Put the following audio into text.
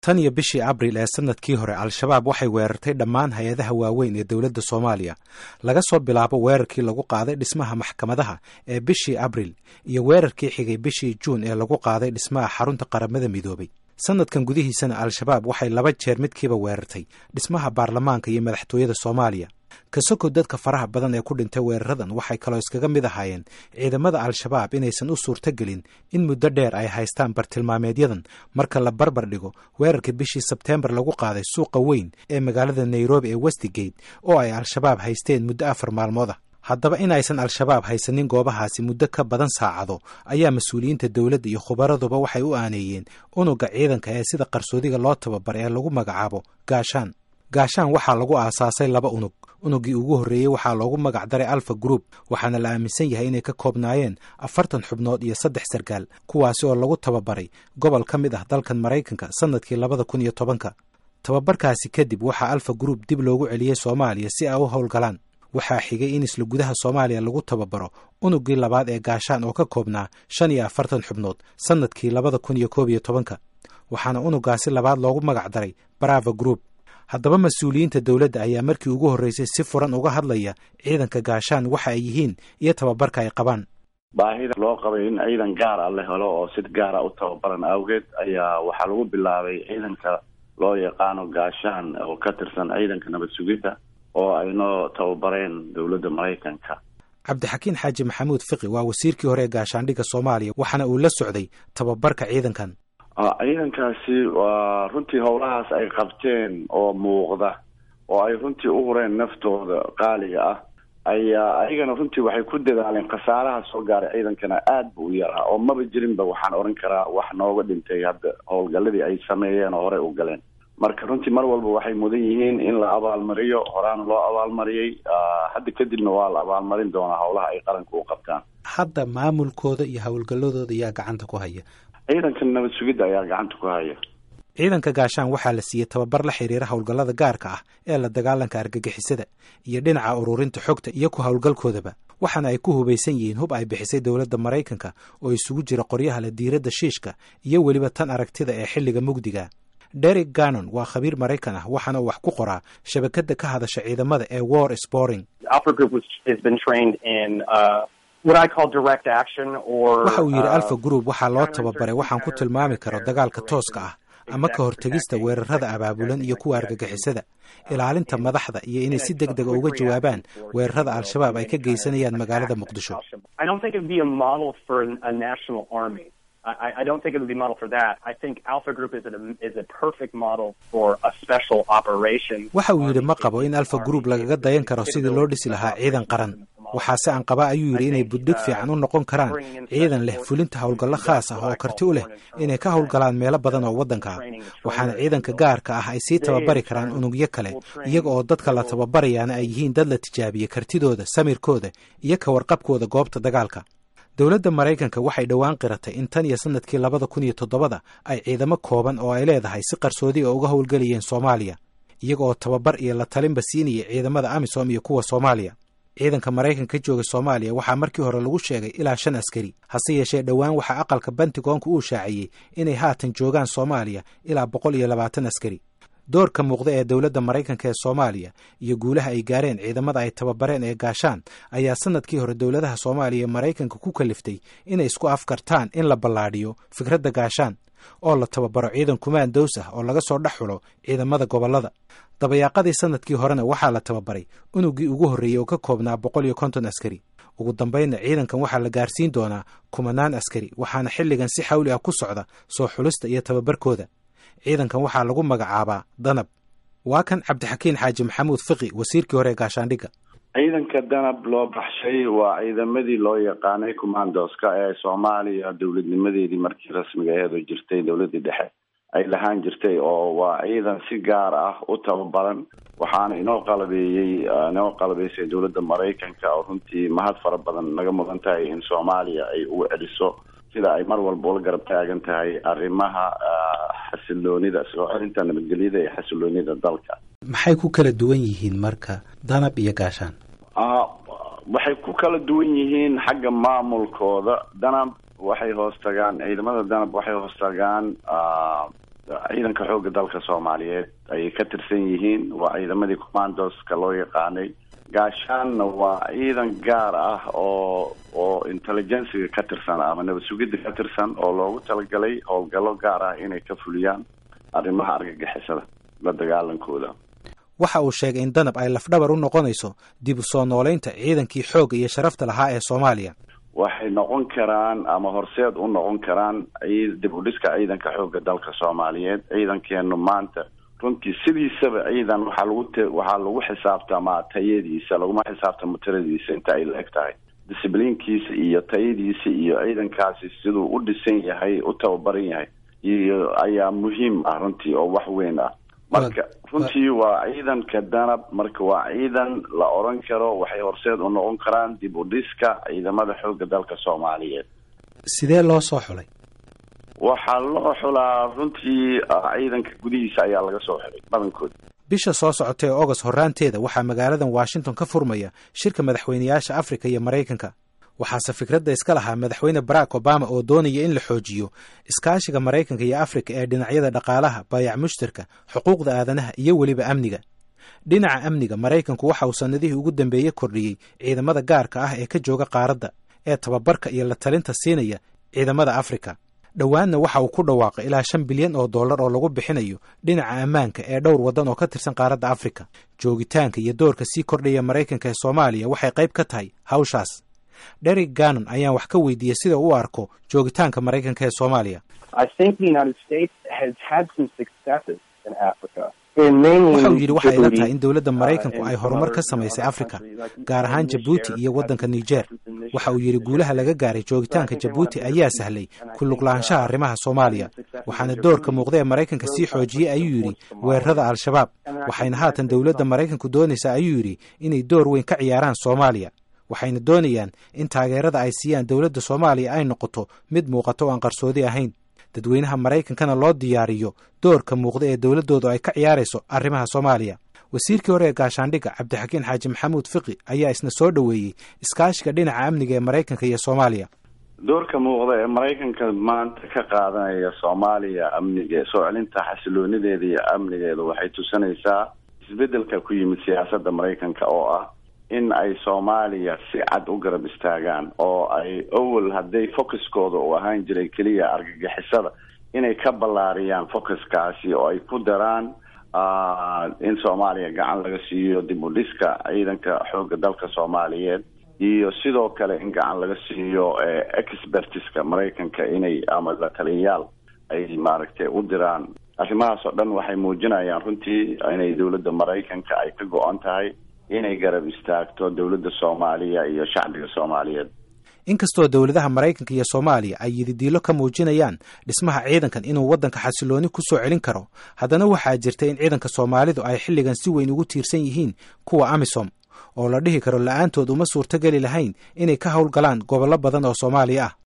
tan iyo bishii abril ee sanadkii hore al-shabaab waxay weerartay dhammaan hay-adaha waaweyn ee dowladda soomaaliya laga soo bilaabo weerarkii lagu qaaday dhismaha maxkamadaha ee bishii abril iyo weerarkii xigay bishii juun ee lagu qaaday dhismaha xarunta qaramada midoobay sanadkan gudihiisana al-shabaab waxay laba jeer midkiiba weerartay dhismaha baarlamaanka iyo madaxtooyada soomaaliya kasoko dadka faraha badan ee ku dhintay weeraradan waxay kaloo iskaga mid ahaayeen ciidamada al-shabaab inaysan u suurtogelin in muddo dheer ay haystaan bartilmaameedyadan marka la barbar dhigo weerarka bishii sebteembar lagu qaaday suuqa weyn ee magaalada nairobi ee westigate oo ay al-shabaab haysteen muddo afar maalmood ah haddaba inaysan al-shabaab haysanin goobahaasi muddo ka badan saacado ayaa mas-uuliyiinta dowladda iyo khubaraduba waxay u aaneeyeen unugga ciidanka ee sida qarsoodiga loo tababar ee lagu magacaabo gaashaan gaashaan waxaa lagu aasaasay laba unug unuggii ugu horreeyey waxaa loogu magac daray alfa group waxaana la aaminsan yahay inay ka koobnaayeen afartan xubnood iyo saddex sarkaal kuwaasi oo lagu tababaray gobol ka mid ah dalkan maraykanka sannadkii labada kun iyo tobanka tababarkaasi kadib waxaa alfa group dib loogu celiyey soomaaliya si ay u howlgalaan waxaa xigay in isla gudaha soomaaliya lagu tababaro unuggii labaad ee gaashaan oo ka koobnaa shan iyo afartan xubnood sannadkii labada kun iyo koob iyo tobanka waxaana unuggaasi labaad loogu magac daray brava group haddaba mas-uuliyiinta dowladda ayaa markii ugu horreysay si furan uga hadlaya ciidanka gaashaan waxa ay yihiin iyo tababarka ay qabaan baahida loo qabay in ciidan gaar a la helo oo si gaara u tababaran awgeed ayaa waxaa lagu bilaabay ciidanka loo yaqaano gaashaan oo ka tirsan ciidanka nabad sugidda oo ay noo tababareen dowladda maraykanka cabdixakiin xaaji maxamuud fiqi waa wasiirkii hore ee gaashaandhigga soomaaliya waxaana uu la socday tababarka ciidankan ciidankaasi waa runtii howlahaas ay qabteen oo muuqda oo ay runtii u hureen naftooda qaaliga ah ayaa ayagana runtii waxay ku dadaaleen khasaaraha soo gaaray ciidankana aad bu u yaraa oo maba jirinba waxaan odhan karaa wax nooga dhintay hadda howlgaladii ay sameeyeen oo horey u galeen marka runtii mar walba waxay mudan yihiin in la abaalmariyo horaana loo abaalmariyey hadda kadibna waa la abaalmarin doonaa howlaha ay qaranka u qabtaan hadda maamulkooda iyo howlgalladooda ayaa gacanta ku haya ciidanka nabad sugidda ayaa gacanta ku haya ciidanka gaashaan waxaa la siiyey tababar la xiriira howlgallada gaarka ah ee la dagaalanka argagixisada iyo dhinaca ururinta xogta iyo ku howlgalkoodaba waxaana ay ku hubaysan yihiin hub ay bixisay dowladda maraykanka oo isugu jira qoryaha la diiradda shiishka iyo weliba tan aragtida ee xilliga mugdiga derek gannon waa khabiir maraykan ah waxaana uu wax ku qoraa shabakadda ka hadasha ciidamada ee war sporing waxa uu yidhi alfa group waxaa loo tababaray waxaan ku tilmaami karo dagaalka tooska ah ama ka hortegista weerarada abaabulan iyo kuwa argagixisada ilaalinta madaxda iyo inay si deg dega uga jawaabaan weerarada al-shabaab ay ka geysanayaan magaalada muqdisho waxa uu yidhi ma qabo in alfa group lagaga dayan karo sidii loo dhisi lahaa ciidan qaran waxaase aan qaba ayuu yidhi inay buddhig fiican u noqon karaan ciidan leh fulinta howlgallo khaas ah oo karti u leh inay ka howlgalaan meelo badan oo waddanka ah waxaana ciidanka gaarka ah ay sii tababari karaan unugyo kale iyaga oo dadka la tababarayaana ay yihiin dad la tijaabiyey kartidooda samirkooda iyo ka warqabkooda goobta dagaalka dowladda maraykanka waxay dhowaan qiratay in tan iyo sanadkii labada kun iyo toddobada ay ciidamo kooban oo ay leedahay si qarsoodi oo uga howlgelayeen soomaaliya iyaga oo tababar iyo la talinba siinaya ciidamada amisom iyo kuwa soomaaliya ciidanka maraykanka ka jooga soomaaliya waxaa markii hore lagu sheegay ilaa shan askari hase yeeshee dhowaan waxaa aqalka bentigoonka uu shaaciyey inay haatan joogaan soomaaliya ilaa boqol iyo labaatan askari doorka muuqda ee dowladda maraykanka ee soomaaliya iyo guulaha ay gaareen ciidamada ay tababareen ee gaashaan ayaa sanadkii hore dowladaha soomaaliya ee maraykanka ku kaliftay inay isku afkartaan in la ballaadhiyo fikradda gaashaan oo la tababaro ciidan kumaan dows ah oo laga soo dhex xulo ciidamada gobollada dabayaaqadii sanadkii horena waxaa la tababaray unuggii ugu horreeyey oo ka koobnaa boqol iyo konton askari ugu dambaynna ciidankan waxaa la gaarsiin doonaa kumanaan askari waxaana xilligan si xawli ah ku socda soo xulista iyo tababarkooda ciidankan waxaa lagu magacaabaa danab waa kan cabdixakiin xaaji maxamuud fiqi wasiirkii hore ee gaashaandhigga ciidanka danab loo baxshay waa ciidamadii loo yaqaanay commandoska ee soomaaliya dowladnimadeedii markii rasmiga aheed oo jirtay dowladdii dhexe ay lahaan jirtay oo waa ciidan si gaar ah u tababaran waxaana inoo qalabeeyey inoo qalabeysay dowladda maraykanka oo runtii mahad fara badan naga mudan tahay in soomaaliya ay ugu celiso sida ay mar walba ula garab taagan tahay arrimaha xasiloonida soo celinta nabadgelyada iyo xasiloonida dalka maxay ku kala duwan yihiin marka danab iyo gaashaan waxay ku kala duwan yihiin xagga maamulkooda danab waxay hoos tagaan ciidamada danab waxay hoos tagaan ciidanka xoogga dalka soomaaliyeed ayay ka tirsan yihiin waa ciidamadii commandoska loo yaqaanay gaashaanna waa ciidan gaar ah oo oo intelligenciga ka tirsan ama nabad sugidda ka tirsan oo loogu talagalay howlgallo gaar ah inay ka fuliyaan arrimaha argagixisada la dagaalankooda waxa uu sheegay in danab ay lafdhabar u noqonayso dib u soo noolaynta ciidankii xoogga iyo sharafta lahaa ee soomaaliya waxay noqon karaan ama horseed u noqon karaan dib u dhiska ciidanka xoogga dalka soomaaliyeed ciidankeenu maanta runtii sidiisaba ciidan waxaa lagu t waxaa lagu xisaabtamaa tayadiisa laguma xisaabtamo tiradiisa inta ay la-eg tahay discibliinkiisa iyo tayadiisa iyo ciidankaasi siduu u dhisan yahay u tababaran yahay iyo ayaa muhiim ah runtii oo wax weyn ah marka runtii waa ciidanka danab marka waa ciidan la oran karo waxay horseed u noqon karaan dib u dhiska ciidamada xoogga dalka soomaaliyeed sidee loo soo xulay waxaa loo xulaa runtii ciidanka gudihiisa ayaa laga soo xulay badankood bisha soo socotay ee agost horraanteeda waxaa magaaladan washington ka furmaya shirka madaxweyneyaasha afrika iyo maraykanka waxaase fikradda iska lahaa madaxweyne barack obama oo doonaya in la xoojiyo iskaashiga maraykanka iyo afrika ee dhinacyada dhaqaalaha baayac mushtarka xuquuqda aadanaha iyo weliba amniga dhinaca amniga maraykanku waxa uu sannadihii ugu dambeeye kordhiyey ciidamada gaarka ah ee ka jooga qaaradda ee tababarka iyo la talinta siinaya ciidamada afrika dhowaanna waxa uu ku dhawaaqay ilaa shan bilyan oo dollar oo lagu bixinayo dhinaca ammaanka ee dhowr waddan oo ka tirsan qaaradda afrika joogitaanka iyo doorka sii kordhaya maraykanka ee soomaaliya waxay qayb ka tahay hawshaas derek gannon ayaan wax ka weydiiyey sida u arko joogitaanka maraykanka ee soomaaliya waxa uu yidhi waxay ila tahay in dowladda maraykanku ay horumar ka samaysay afrika gaar ahaan jabuuti iyo waddanka niger waxa uu yidhi guulaha laga gaaray joogitaanka jabuuti ayaa sahlay ku luglaanshaha arrimaha soomaaliya waxaana doorka muuqda ee maraykanka sii xoojiyey ayuu yidhi weerarada al-shabaab waxayna haatan dowladda maraykanku doonaysaa ayuu yidhi inay door weyn ka ciyaaraan soomaaliya waxayna doonayaan in taageerada ay siiyaan dowladda soomaaliya ay noqoto mid muuqato oo aan qarsoodi ahayn dadweynaha maraykankana loo diyaariyo doorka muuqda ee dowladdoodu ay ka ciyaarayso arrimaha soomaaliya wasiirkii hore ee gaashaandhigga cabdixakiin xaaji maxamuud fiqi ayaa isna soo dhoweeyey iskaashiga dhinaca amniga ee maraykanka iyo soomaaliya doorka muuqda ee maraykanka maanta ka qaadanaya soomaaliya amniga soo celinta xasiloonideeda iyo amnigeeda waxay tusinaysaa isbeddelka ku yimid siyaasadda maraykanka oo ah in ay soomaaliya si cad u garab istaagaan oo ay awel hadday focuskooda uu ahaan jiray keliya argagixisada inay ka ballaariyaan focuskaasi oo ay ku daraan in soomaaliya gacan laga siiyo dib u dhiska ciidanka xoogga dalka soomaaliyeed iyo sidoo kale in gacan laga siiyo expertiska maraykanka inay ama la taliyayaal ay maaragtay u diraan arrimahaas oo dhan waxay muujinayaan runtii inay dowladda maraykanka ay ka go-an tahay inay garab istaagto dowladda soomaaliya iyo shacbiga soomaaliyeed inkastoo dowladaha maraykanka iyo soomaaliya ay yididiilo ka muujinayaan dhismaha ciidankan inuu waddanka xasilooni ku soo celin karo haddana waxaa jirta in ciidanka soomaalidu ay xilligan si weyn ugu tiirsan yihiin kuwa amisom oo la dhihi karo la-aantood uma suurtogeli lahayn inay ka howlgalaan gobollo badan oo soomaaliya ah